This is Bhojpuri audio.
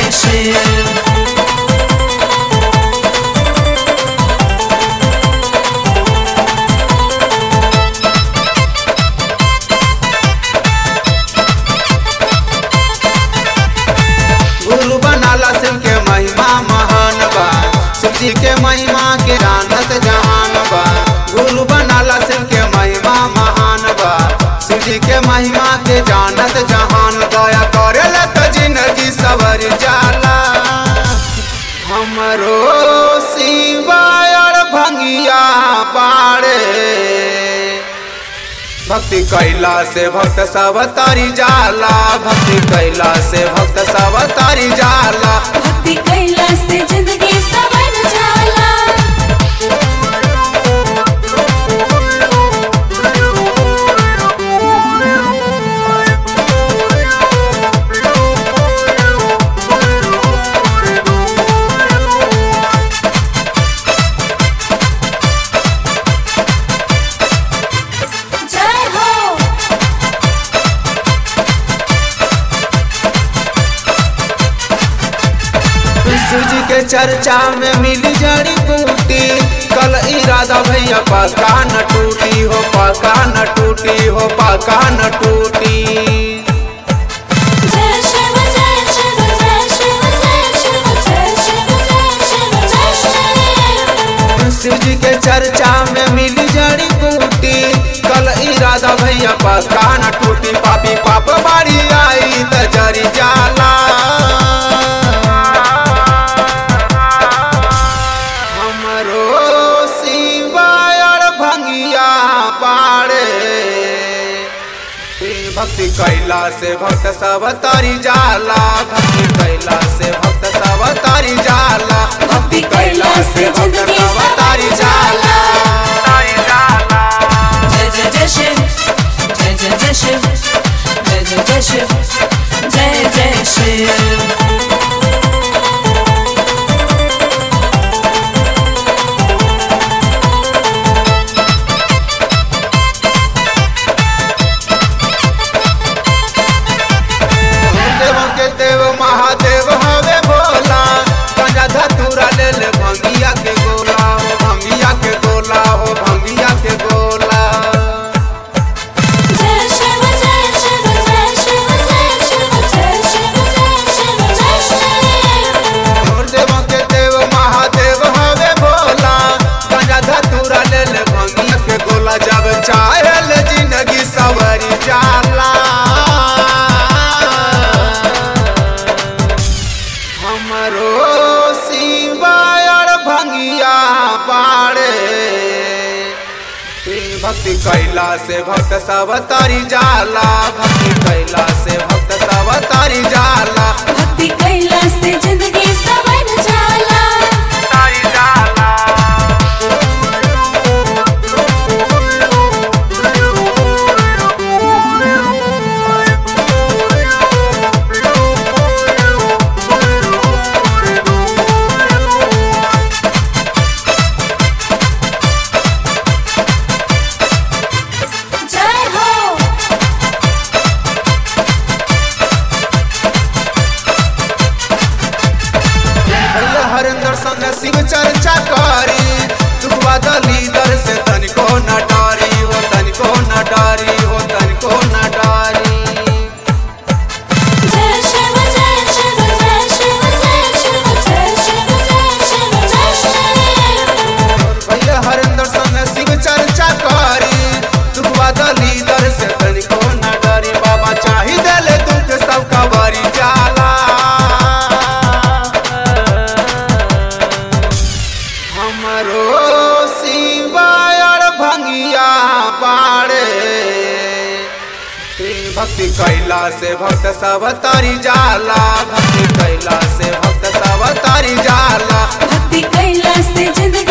जय शिव गुरु बनाला शिव के महिमा महान बा शिव जी के महिमा के जानत जहान बा गुरु बनाला शिव के महिमा महान बा शिव जी के महिमा के जानत जहान दया करेला तो जिंदगी सवर जाला हमरो शिवाय और भंगिया पाड़े भक्ति कैला से भक्त सब तारी जाला भक्ति कैला से भक्त सब तारी जाला भक्ति कैला से जिंदगी सवर जाला जय हो शिव जी के चर्चा में मिली जड़ी बूटी कल इरादा भैया पका न टूटी हो पका न टूटी हो पका न टूटी जय शिव जय शिव जय शिव जय शिव जय शिव जय शिव जय शिव शिव जी के चर्चा में मिली जड़ी बूटी कल इरादा भैया पका न टूटी पापी पाप बाड़ी आई त जरी जाला हमरो शिवाय और भंगिया पाड़े भक्ति कैला से भक्त सब तारी जाला भक्ति कैला से भक्त सब तारी जाला भक्ति कैला से भक्त सब तारी जाला तारी जाला जय जय जय शिव जय जय जय शिव जय जय जय शिव जय जय शिव देव के देव महादेव हवे भोला गंजा धतूरा ले ले भंगिया के गोला हो भंगिया के गोला हो भंगिया के गोला जय शिव जय शिव जय शिव जय शिव जय शिव जय शिव जय शिव और देव के देव महादेव हवे भोला गंजा धतूरा ले ले भंगिया के गोला जब चाहल जिंदगी सवरी जाला हमरो शिवाय और भंगिया पाड़े भक्ति कैला से भक्त सब तारी जाला भक्ति कैला से भक्त सब तारी जाला भक्ति कैला से जिंदगी सवर जाला तारी जाला जय हो भैया हरिंदर संग शिव चर्चा करी दुखवा दली दर से तनिको न डारी हो तनिको न डारी हो तनिको न डारी जय शिव जय शिव जय शिव जय शिव जय शिव जय शिव जय शिव और भैया हरिंदर संग शिव चर्चा करी दुखवा दली दर से तनिको न डारी बाबा चाही देले दुख सब का बारी जाला हमरो शिवाय और भंगिया पाड़े भक्ति कैला से भक्त सब तारी जाला भक्ति कैला से भक्त सब तारी जाला भक्ति कैला से जिंदगी